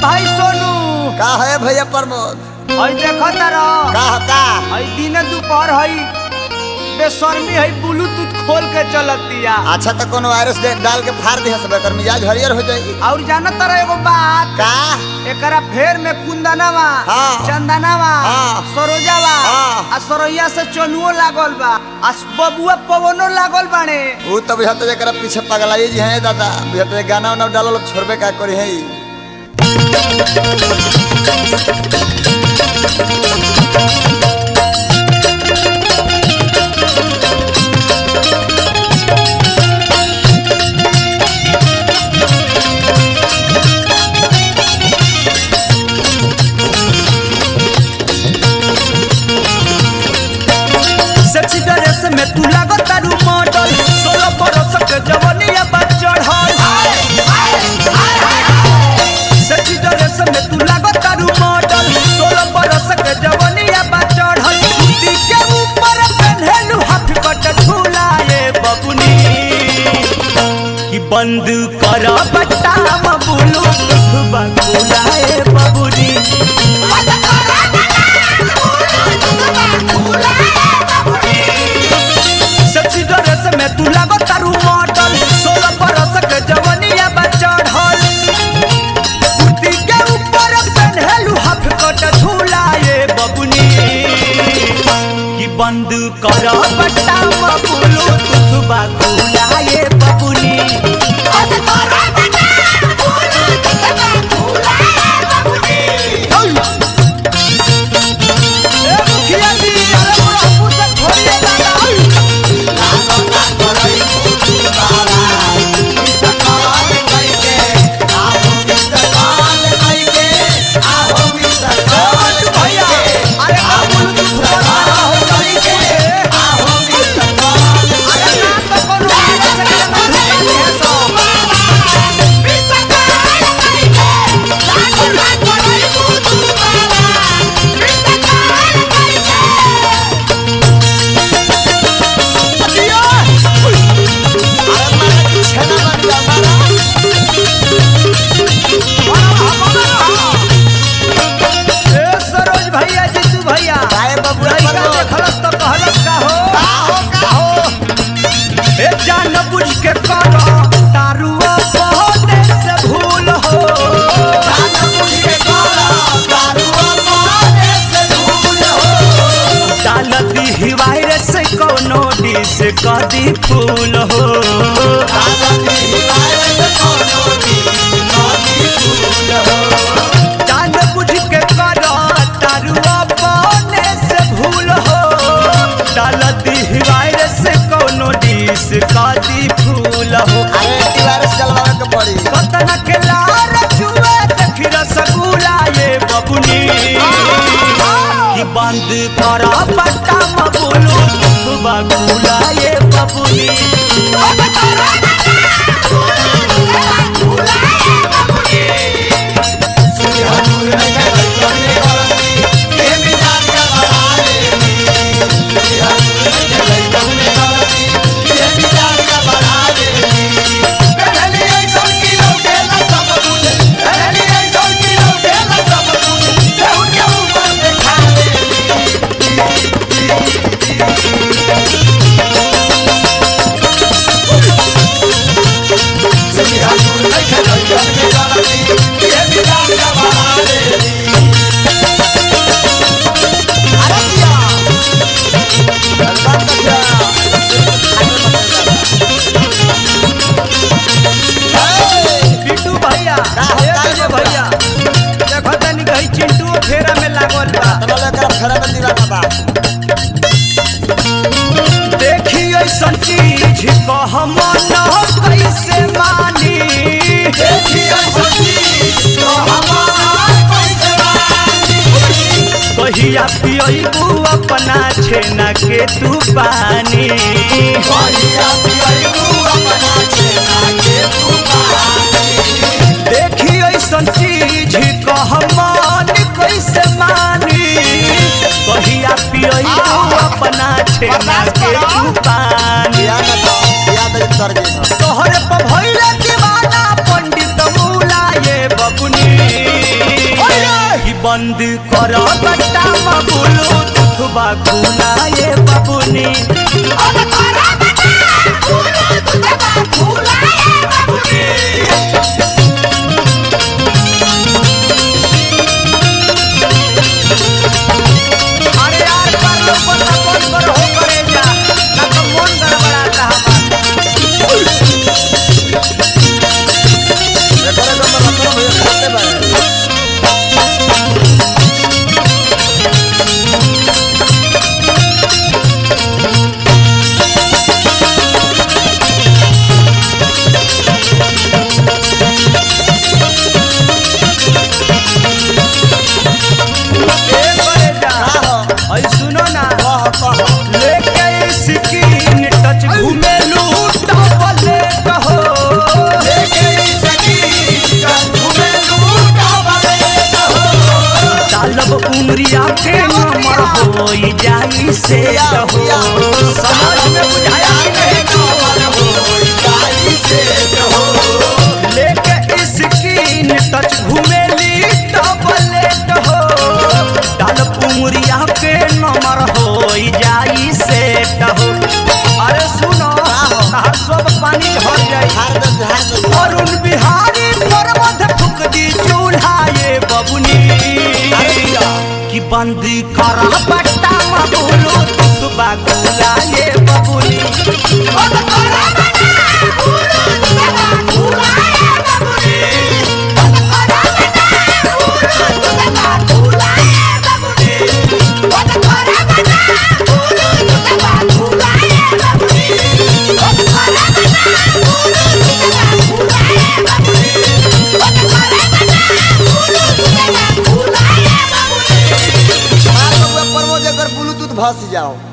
भाई सोनू का है भैया प्रमोद हई देखो तारा का का हई दिन दोपहर हई बेशर्मी हई ब्लूटूथ खोल के चलतिया अच्छा तो कोनो वायरस दे- डाल के फाड़ दिया सब एकर मिजाज हरियर हो जाई और जाना तारा एगो बात का एकरा फेर में कुंदनवा हाँ। चंदनवा हाँ। सरोजावा हाँ। आ सरोइया से चनुओ लागल बा आ बबुआ पवनो लागल बाने वो तो बुझाते जरा पीछे पगलाई जी हैं दादा बुझाते गाना उना डालो छोड़बे का करी है सेक्सी ड्रेस में तू लागो तारू मॉडल सोलह बरस के जवनिया बा चढ़ल सेक्सी ड्रेस में तू लागो तारू मॉडल सोलह बरस के जवनिया बा चढ़ल कुर्ती के ऊपर पहनलू हाफ कट झूलाए बबुनी कि बंद कर बट्टा बुलू बबुलाए बबुनी सेक्सी ड्रेस में तू लागो तारू मॉडल सोलह बरस के जवनिया बा चढ़ल कुर्ती के ऊपर पहनलू हाफ कट झूलाए बबुनी कि बंद कर बट्टा बबुलू तुथबा खुलाए बबुनी ए मुखिया जी अरे पूरा पूरा छोड़िए दादा भैया अरे का बोलू तू फुटबॉल हो गई के अरे ना तो कोनो आगे से के ना ढुकानी है सो ए सरोज भैया जीतू भैया काहे बबुआ लइका प्रमोद? देखलस तो कहलस का हो ए जान बुझ के कर दारुआ बहुते से भूल हो डालती ही वायरस कोनो डिस कदी फूल हो जान बुझ के कर दारुआ बने से भूल हो डालती ही वायरस कोनो डिस कदी फूल हो कतना के लार छुए देखी रसगुल्ला ये बबुनी कि बंद कर बट्टा मबुलू बबुला ये बबुनी पिंटू भैया का हो, ए का विजय हो, भैया देखो तनी कहीं चिंटू फेरा में लागल बा देखी ऐसन चीज कह मन कैसे मानी कहिया पियबू अपना छेना के तू पानी देखी ऐसन चीज कह मन कैसे मानी कहिया पियबू अपना छेना के तू पानी तोहरे पर भइले दीवाना पंडित मूला ये बबुनी बंद कर बट्टा बोलो दुखबा खुलाए बबुनी अरे यार कर लो पता कौन कर हो करे जा ना तो मन गड़बड़ाता हमारा एकरे में रतन भैया खाते बारे ए करे जा का हो ऐ सुनो ना कह कह लेके स्किन टच घूमेलू डबले कहो डालब उमरिया के नंबर होई जाई से कहो समझ में बुझाया कि नहीं लेके स्किन टच घूमेली डबले कहो डालब उमरिया के नंबर होई जाई से कहो अरे सुनो हर सब पानी झड़ जाई अरुण बिहारी पर्वत फुक दी चूल्हा ये बबुनी कि बंदी कर बट्टा बोलो तू बागुला ये बबुनी ब्लूटूथ भस जाओ